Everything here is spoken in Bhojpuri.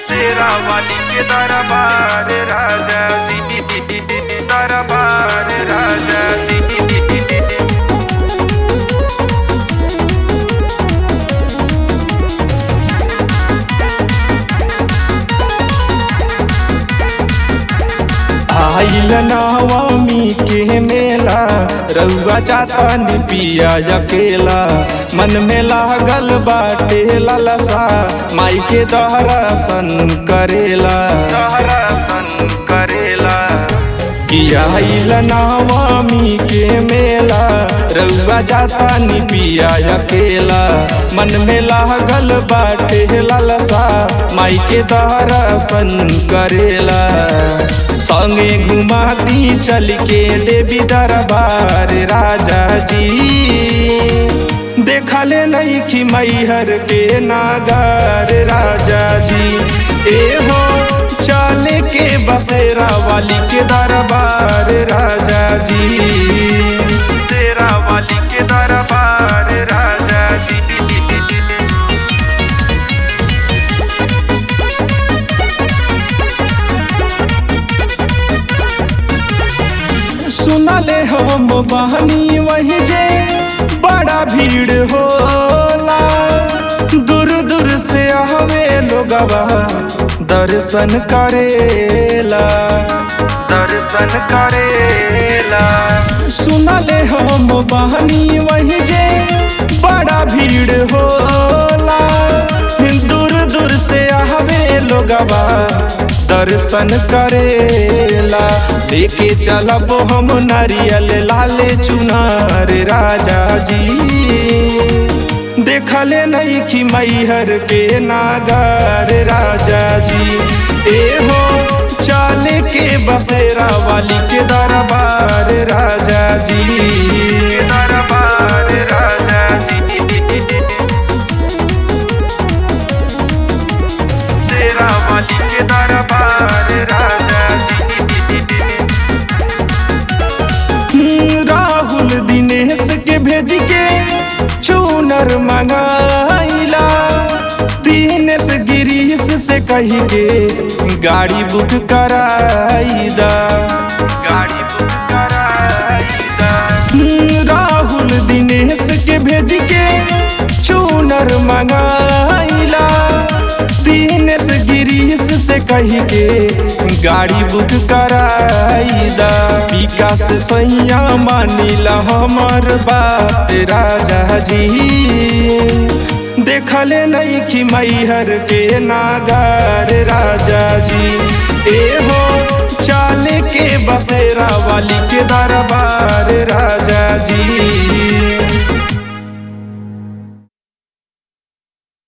तेरा वाली के दरबार राजा जी दरबार राजा जी आइल नवमी के मेला रउआ जाता पिया अकेला मन में लागल बाटे लालसा माई के दर्शन करेला दर्शन करेला किया आइल नवमी के मेला रउआ जाता पिया अकेला मन में लागल बाटे लालसा माई के दर्शन करेला संगे घुमाती चल के देवी दरबार राजा जी देखले नहीं कि मैहर के नागर राजा जी ए हो चल के बसेरा वाली के दरबार राजा जी तेरा वाली के दरबार राजा जी सुनले हम बहनी वही जे बड़ा भीड़ होला दूर दूर से आवे लोगवा दर्शन करेला दर्शन करेला सुनले हम बहनी वही जे बड़ा भीड़ होला दूर दूर से आवे लोगवा दर्शन करेला लेके चलब हम नारियल लाले चुनार राजा जी देखले नहीं कि मैहर के नागर राजा जी ए हो चाल के बसेरा वाली के दरबार राजा जी दरबार राजा जी तेरा वाली के दरबार राजा जी राहुल दिनेश के भेज के चूनर मंगाइला दिनेश गिरीश से कही के गाड़ी बुक कराईदा गाड़ी बुक कराईदा राहुल दिनेश के भेज के चूनर मंगाइला दिनेश गिरीश से कही के गाड़ी बुक कराईदा विकास सैया मानिला हमर बात राजा जी देखले नहीं कि मैहर के नागर राजा जी ए हो चाल के बसेरा वाली के दरबार राजा जी